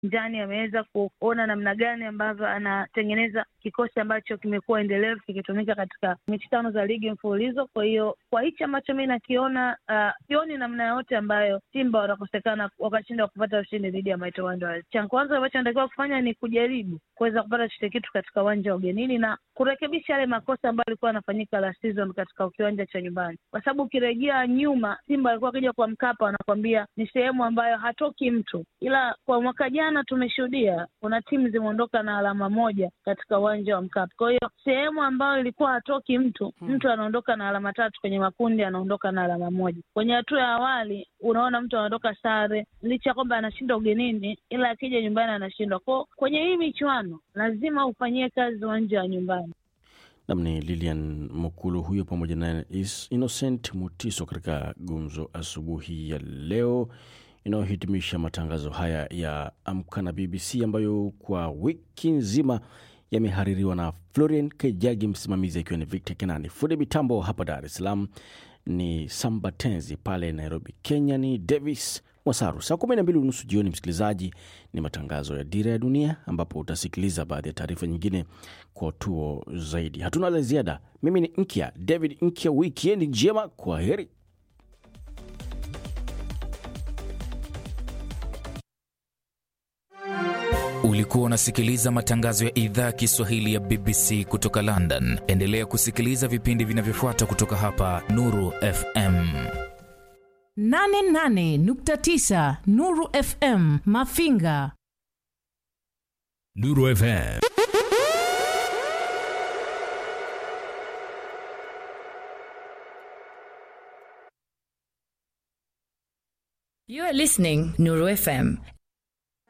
njani ameweza kuona namna gani ambavyo anatengeneza kikosi ambacho kimekuwa endelevu kikitumika katika mechi tano za ligi mfululizo. Kwa hiyo kwa hichi ambacho mi nakiona, uh, sioni namna yote ambayo Simba watakosekana wakashinda kupata ushindi dhidi ya Mighty Wanderers. Cha kwanza ambacho anatakiwa kufanya ni kujaribu kuweza kupata chochote kitu katika uwanja wa ugenini na kurekebisha yale makosa ambayo alikuwa anafanyika last season katika kiwanja cha nyumbani, kwa sababu ukirejea nyuma, Simba alikuwa akija kwa Mkapa anakwambia ni sehemu ambayo hatoki mtu, ila kwa mwaka jana tumeshuhudia kuna timu zimeondoka na alama moja katika uwanja wa Mkapa. Kwa hiyo sehemu ambayo ilikuwa hatoki mtu, mtu anaondoka na alama tatu, kwenye makundi anaondoka na alama moja. Kwenye hatua ya awali unaona mtu anaondoka sare, licha ya kwamba anashinda ugenini, ila akija nyumbani anashindwa. Kwa kwenye hii michuano lazima ufanyie kazi uwanja wa nyumbani. Namni Lilian Mukulu huyo pamoja na Innocent Mutiso katika gumzo asubuhi ya leo inayohitimisha matangazo haya ya Amka na BBC ambayo kwa wiki nzima yamehaririwa na Florian Kejagi, msimamizi akiwa ni Victor Kenani, fundi mitambo hapa Dar es Salaam ni Samba Tenzi, pale Nairobi Kenya ni Davis Mwasaru. Saa kumi na mbili unusu jioni, msikilizaji, ni matangazo ya Dira ya Dunia ambapo utasikiliza baadhi ya taarifa nyingine kwa utuo zaidi. Hatuna la ziada. Mimi ni Nkya David Nkya, wikendi njema, kwa heri. Ulikuwa unasikiliza matangazo ya idhaa ya Kiswahili ya BBC kutoka London. Endelea kusikiliza vipindi vinavyofuata kutoka hapa Nuru FM 88.9 Nuru FM Mafinga. Nuru FM. You are listening Nuru FM